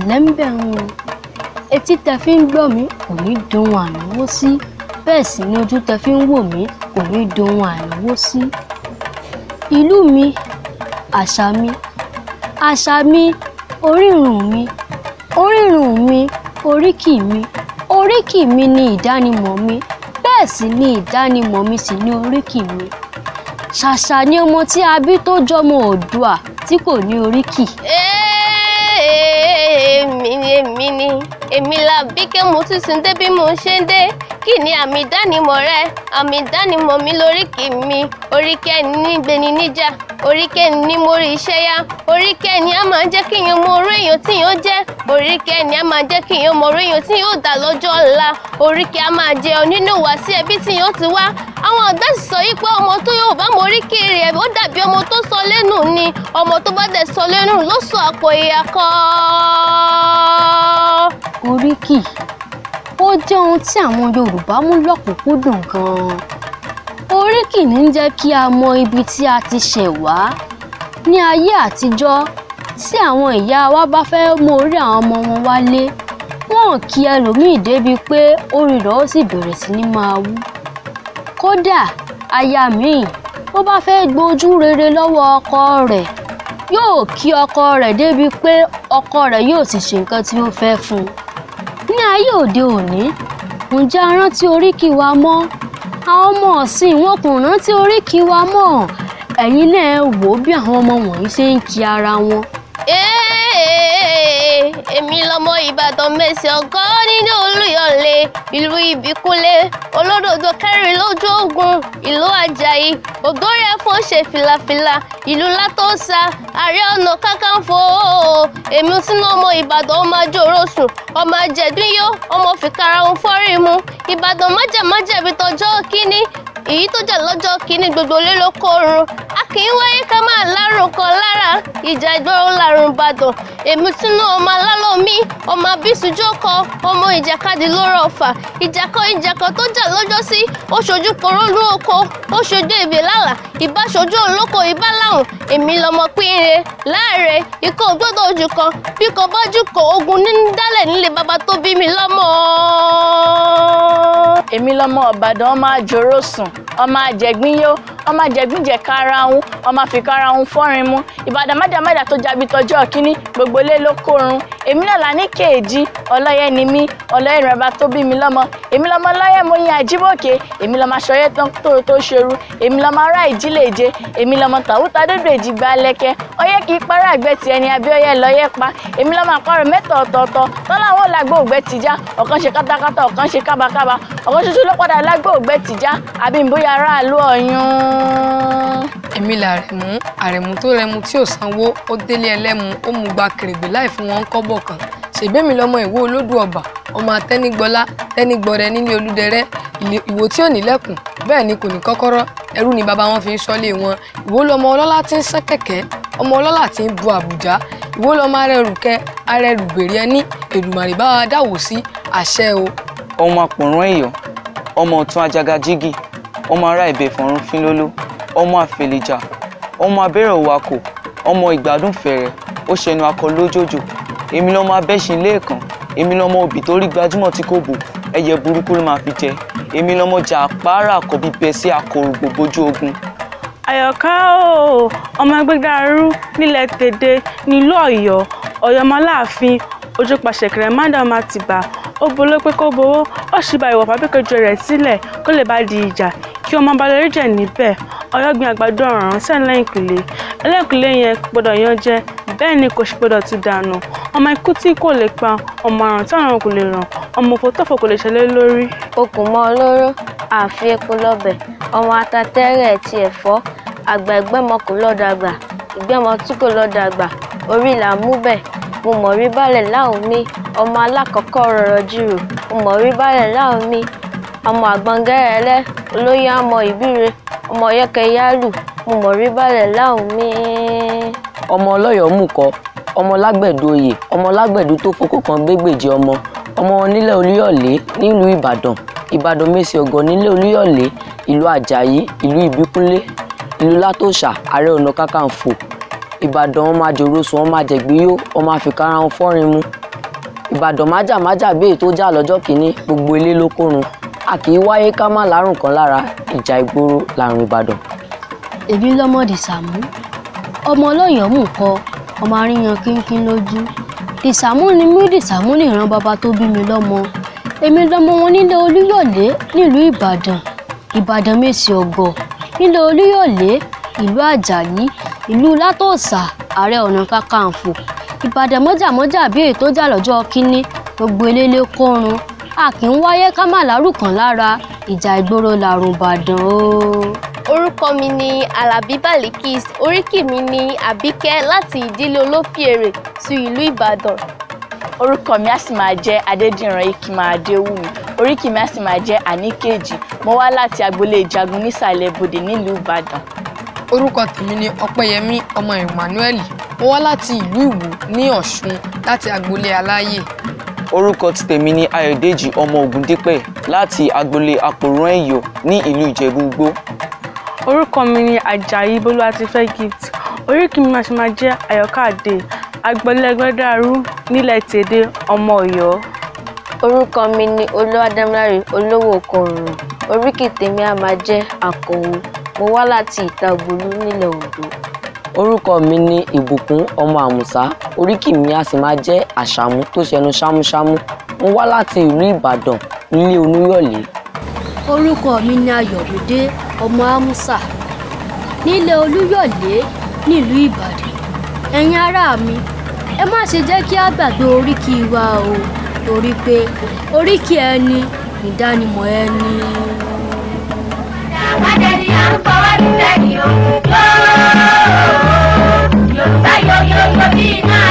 ẹ̀lẹ́ ń bẹ̀ ń o etí tẹ fi ń gbọ́ mi kò ní dohun ànáwó sí bẹ́ẹ̀ sì ni ojú tẹ fi ń wò mí kò ní dohun ànáwó sí. ìlú mi àṣà mi àṣà mi orírun mi orírun mi oríkì mi oríkì mi ni ìdánimọ̀ mi bẹ́ẹ̀ sì ni ìdánimọ̀ mi sì ni oríkì mi ṣàṣà ni ọmọ tí a bí tó jọmọ Oòduà tí kò ní oríkì. èmi ni èmi ni èmi la bí ké mo tún sin dé bí mo ṣe ń dé kí ni àmì ìdánimọ̀ rẹ àmì ìdánimọ̀ mi lóríkì mi oríkì ẹni nígbeni níjà oríkì ẹni ní mórí iṣẹ́ yá oríkì ẹni á máa jẹ́ kí èèyàn mọ orí èèyàn tí èèyàn jẹ́ oríkì ẹni á máa jẹ́ kí èèyàn mọ orí èèyàn tí yóò dà lọ́jọ́ ọ̀la oríkì á máa jẹ onínú wá sí ẹbí tí èèyàn ti wá àwọn ọ̀dọ́ sì sọ yìí pé ọmọ tó yóò bá mọ oríkì rẹ̀ ó dàbí ọmọ tó sọ lẹ́nu ni ọmọ tó bá dẹ̀ sọ lẹ́nu ló sọ àpò ìyá kọ́ oríkì ó jẹ́ ohun tí àwọn Yorùbá mú lọ́kùnkúndùn gan-an oríkì ní ń jẹ́ kí a mọ ibi tí a ti ṣẹ̀ wá ní ayé àtijọ́ tí àwọn ìyá wa bá fẹ́ mú orí àwọn ọmọ wọn wálé wọn kí ẹlòmíì débi pé orí rẹ̀ ó sì bẹ̀rẹ̀ sí ní máa wú kódà aya míì bó bá fẹ́ gbójú rere lọ́wọ́ ọkọ rẹ̀ yóò kí ọkọ rẹ̀ débi pé ọkọ rẹ̀ yóò sì ṣe nǹkan tí ó fẹ́ fún un ní ayé òde òní ǹjẹ́ a rántí oríkì wa mọ́ àwọn ọmọ ọ̀sìn wọn kò rántí oríkì wa mọ́ ẹ̀yin náà wò ó bí àwọn ọmọ wọ̀nyí ṣe ń kí ara wọn. èmi lọmọ ìbàdàn mẹsì ọgọ nínú olúyọlé ìlú ìbíkúnlé olódòdó kẹrin lójú ogun ìlú àjàyí ògórí ẹfọn ṣe fìlàfìlà ìlú látọsà ààrẹ ọ̀nà kákàǹfò èmi sínú ọmọ ìbàdàn ọmọ àjòrò sùn ọmọ àjẹdúnyó ọmọ fìkàrà ohun fọ́rí mu ìbàdàn májàmájà ibi tọjọ́ kínní èyí tó jà lọ́jọ́ kínní gbogbo lé ló kórun a kì í wáyé ká máa lárùn kan lára ìjà ìgboro lárùn ìbàdàn èmi tún náà ọmọ alálòmí ọmọ abísùjọkọ ọmọ ìjàkadì lóró ọfà ìjàkọ ìjàkọ tó jà lọ́jọ́ sí ó ṣojú porólú oko ó ṣojú èbè lálà ìbá ṣojú olóko ìbá láwùn èmi lọmọ pínre láàrẹ ikọ̀ gbọ́dọ̀ ojú kan bí kò bá jù kọ ogun ní dálẹ̀ nílé bàbá tó bí mi lọ́mọ. èmi lọmọ ọbàdàn ọmọ àjòrò sùn ọmọ àjẹgbínyó ọmọ àjẹgbíjẹ karahun ọmọ àfikarahun fọrin mu ìbàdàn májàmájà tó jabi tọjọ́ kínní gbogbo ilé ló kórun èmi náà là ní kéèjì ọlọ́yẹ ni mí ọlọ́yẹ ni bàbá tó bí mi lọ́mọ èmi lọ́mọ ọlọ́yẹ mo yin àjíbòkè èmi lọ́mọ aṣọyẹ tó tó ṣerú èmi lọ́mọ ará ìjìléje èmi lọ́mọ tàwútà dòdò èjìgbà lẹ́kẹ́ ọyẹ kì í para àgbẹ̀ tí ẹni abíọ́yẹ lọ́yẹ pa èmi lọ́mọ àpárò mẹ́ta ọ̀tọ̀ọ̀tọ̀ tọ́lá àwọn làgbó ògbẹ́ tìjà ọ̀kan ṣe kátákátá ọ̀kan ṣe kábàkábà ọ̀kan ṣoṣo ló padà lágbó ògbẹ́ tìjà àbí ìbóyá aráàlú ọ̀yún. èmi làrẹ̀mú àrẹ̀mú tó rẹmu tí ò sanwó ó délé ẹlẹ́mu ó mú gba kèrègbè láì fún wọn kọ́bọ̀ kan ṣègbémi lọmọ ìwó olódù ọba ọmọ atẹnigbọlá tẹnigbọrẹ nílé olúdẹrẹ ìwò tí ò nílẹ̀kùn bẹ́ẹ̀ ni kò ní kọ́kọ́rọ́ ẹrú ni bàbá wọn fi ń ṣọ́lé wọn ìwó lọmọ ọlọ́lá tí ń sán kẹ̀kẹ́ ọmọ ọlọ́lá tí ń bu àbùjá ìwó lọmọ arẹrùkẹ arẹrùgbèrè ẹni èdùmàrè bá wa dáwò sí àṣẹ o. ọmọ àpòrán èèyàn ọmọ ọ̀tún ajagajigi ọmọ ará ìbẹ̀ fọ̀run fínlóló ọmọ àfẹlẹjà ọmọ abẹ́rẹ́ òwakò ọmọ ìgbádùn fẹ̀rẹ̀ ó ṣẹnu akọ lójòjò èmi lọmọ abẹ́sìn lẹ́ẹ̀kan èmi lọmọ òbí tó rí gbajúmọ̀ tí kò bò ẹyẹ burúkú ló máa fi jẹ èmi lọmọ jà àpárá àkọ́bí bẹ sí àkòrò gbogbojú ogun. àyọ̀ká o ọmọ ẹgbẹ́gbẹ́rú nílẹ̀ tèdè nílùú ọ̀yọ́ ọ̀yọ́mọláàfin ojú pàṣẹkẹrẹ mádàm àtìbà ó boló pé kó bowó ó sì bá ìwà pàbíkẹjọ rẹ̀ sílẹ̀ kó lè bá di ìjà kí ọmọ balẹ̀ jẹ̀ níbẹ̀ ọ̀yọ́ gbin àgbàdo ọ̀ràn sẹ́yìn lẹ́yìnkùlé ẹlẹ́kùlé yẹn gbọ́dọ̀ yan jẹ bẹ́ẹ̀ ni kò sì gbọ́dọ̀ ti dànù ọmọ ikú tí kò lè pa ọmọ àrùn tí àrùn kò lè ràn ọmọ òfò tọ̀fọ̀ kò lè ṣẹlẹ̀ lórí. okùn mọ́ olóró àfi epo lọ́bẹ̀ ọmọ atatẹ́rẹ̀ ti ẹ̀fọ́ àgbà ẹgbẹ́mọ kò lọ́dàgbà ìgbẹ́mọ tí kò lọ́dàgbà orí là ń mú bẹ̀ mo mọ̀ rí balẹ̀ láwọn mi ọmọ alákọ̀ọ́kọ́ rọrọ̀ jírò mo mọ̀ rí balẹ̀ láwọn mi ọmọ àgbọ̀ngẹ́rẹ́lẹ́ olóyè àmọ́ ìbíre ọmọ yẹ́kẹ́ yálù mo mọ̀ rí balẹ̀ láwọn mi. ọmọ ọlọ́yọ̀ọ́ mú kọ́ ọmọ lágbẹ̀dù oyè ọmọ lágbẹ̀dù tó fokó kan gbégbèjì ọmọ ọmọ nílẹ̀ olúyọ̀lé nílùú ìbàdàn ìbàdàn mẹ́sì ọ̀gọ́ nílẹ̀ olúyọ̀lé ìlú àjàyí ìlú ìbíkúnlé ìlú látòṣà ààrẹ ọ̀nà kákàǹfò ìbàdàn ọmọ àjòròsùn ọmọ àjẹgbíyó ọmọ àfikàrà wọn fọ́rin mu ìbàdàn májàmájà bí èyí tó jà lọ́jọ́ kìíní gbogbo ilé ló kórun a kì í wáyé ká má lárùn kan lára ìjà ìgboro làrùn ìbàdàn. èmi lọmọ dìsàmú ọmọ ọlọ́yọ̀ọ́ mú kọ ọmọ aríyan kínkín lójú dìsàmú ni mí dìsàmú ní ìran bàbá tó bí mi lọ́mọ èmi lọmọ wọn nílé olúyọ̀lé nílùú ìbàdàn ìbàdàn mèsì ọ̀gọ̀ nílé olúyọ̀lé ìlú àjàyí ìlú látòsà ààrẹ ọ̀nà kakanfò ìbàdàn mọ́jàmọ́jà bí èyí tó jà lọ́jọ́ kínní gbogbo eléle kórun a kì í wáyé ká má lárùkàn lára ìjà ìgboro làrùn ìbàdàn o. orúkọ mi ni alábí balikis oríkì mi ni àbíkẹ́ láti ìdílé olófìèrè sí ìlú ìbàdàn orúkọ mi á sì máa jẹ́ adédìran ikima adéwùmí oríkì mi á sì máa jẹ́ àníkèjì mo wá láti agboolé ìjagun nísàlẹ̀ ibodè nílùú ìbàdàn orúkọ tèmi ni ọpẹ́yẹmí ọmọ emmanuel mo wá láti ìlú ìwò ní ọ̀ṣun láti agboolé aláyè orúkọ ti tèmi ni ayọ̀dèjì ọmọ ògúndípẹ̀ láti agboolé àpòrán ẹ̀yọ̀ ní ìlú ìjẹ̀bú-igbó orúkọ mi ni ajayi bolúwatifẹ́ gift oríkì mi máa ṣe máa jẹ́ àyọ̀ká àdè agbolẹ́gbẹ́dàrú nílẹ̀ tèdè ọmọ ọ̀yọ́. orúkọ mi ni olúwadámiláre olówó kọrùn oríkì tèmi á máa jẹ́ àkànwò mo wá láti ìtàgbòlú nílẹ̀ ondo orúkọ mi ni ìbùkún ọmọ àmùsá oríkì mi a sì máa jẹ́ àṣàmú tó ṣẹnu ṣámúṣámú mo wá láti ìlú ìbàdàn nílé olúyọ̀lé orúkọ mi ni ayọ̀mídé ọmọ amúsà nílé olúyọ̀lé nílùú ìbàdàn ẹ̀yin ará mi ẹ má ṣe jẹ́ kí a gbàgbé oríkì wa o torí pé oríkì ẹni ìdánimọ̀ ẹni. Àpàdé ni à ń fọwọ́ sí sẹ́yìn o. Yorùbá yóò yóò yóò bí iná